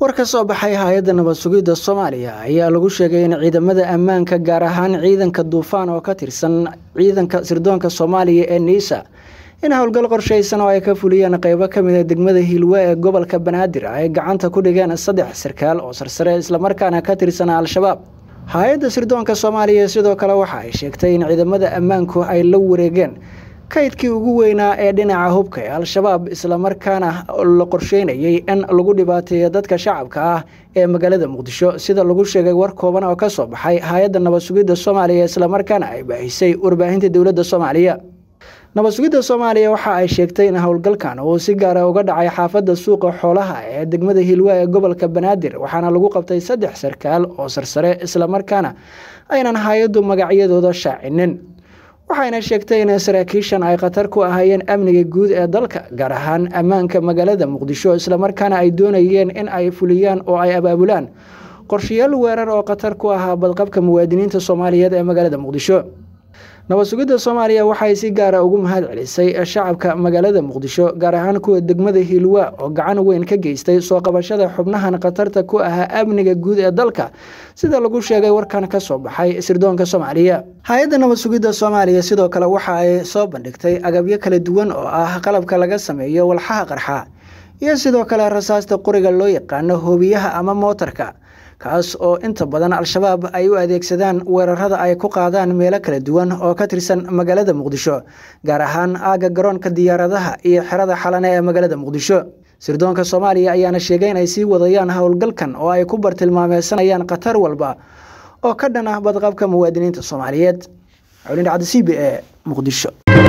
war ka soo baxay hay-adda nabad sugidda soomaaliya ayaa lagu sheegay in ciidamada ammaanka gaar ahaan ciidanka duufaan oo ka tirsan ciidanka sirdoonka soomaaliya ee niisa in howlgal qorshaysan oo ay ka fuliyeen qeybo ka mid a degmada hiilwe ee gobolka banaadir ay gacanta ku dhigeen saddex sarkaal oo sarsare islamarkaana ka tirsan al-shabaab hay-adda sirdoonka soomaaliya sidoo kale waxa ay sheegtay in ciidamada ammaanku ay la wareegeen kaydkii ugu weynaa ee dhinaca hubka ee al-shabaab islamarkaana la qorsheynayay in lagu dhibaateeyo dadka shacabka ah ee magaalada muqdisho sida lagu sheegay war kooban oo kasoo baxay hay-adda nabad sugidda soomaaliya islamarkaana ay baahisay warbaahinta dowladda soomaaliya nabad sugidda soomaaliya waxa ay sheegtay in howlgalkan uu si gaara uga dhacay xaafadda suuqa xoolaha ee degmada hiilwe ee gobolka banaadir waxaana lagu qabtay saddex sarkaal oo sarsare islamarkaana aynan hay-addu magacyadooda shaacinin waxayna sheegtay in saraakiishan ay khatar ku ahaayeen amniga guud ee dalka gaar ahaan ammaanka magaalada muqdisho islamarkaana ay doonayeen in ay fuliyaan oo ay abaabulaan qorshayaal weerar oo khatar ku ahaa badqabka muwaadiniinta soomaaliyeed ee magaalada muqdisho nabad sugidda soomaaliya waxay si gaara ugu mahad celisay shacabka magaalada muqdisho gaar ahaan kuwa degmada hiilwa oo gacan weyn ka geystay soo qabashada xubnahan khatarta ku ahaa amniga guud ee dalka sida lagu sheegay warkan ka soo baxay sirdoonka soomaaliya hay-adda nabad sugidda soomaaliya sidoo kale waxa ay soo bandhigtay agabyo kala duwan oo ah qalabka laga sameeyo walxaha qarxa iyo sidoo kale rasaasta qoriga loo yaqaano hoobiyaha ama mootarka kaas oo inta badan al-shabaab ay u adeegsadaan weerarada ay ku qaadaan meelo kala duwan oo ka tirsan magaalada muqdisho gaar ahaan aagga garoonka diyaaradaha iyo xerada xalane ee magaalada muqdisho sirdoonka soomaaliya ayaana sheegay inay sii wadayaan howlgalkan oo ay ku bartilmaameysanayaan khatar walba oo ka dhan ah badqabka muwaadiniinta soomaaliyeed colindhacda c b e muqdisho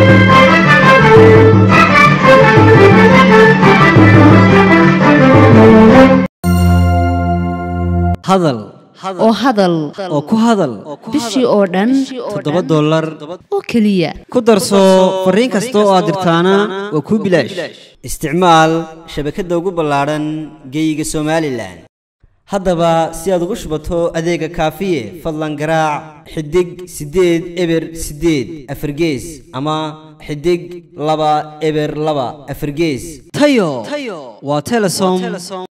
hadal oo hadal oo ku hadal bishii oo dhan toddoba dollar oo keliya ku darso fariin kasta oo aad dirtaana waa kuu bilaash isticmaal shabakadda ugu ballaadhan geeyiga somalilan haddaba si aad ugu shubato adeega kaafiye fadlan garaac xidig siddeed eber siddeed afargees ama xidig laba eber laba afargees tayo waa telesom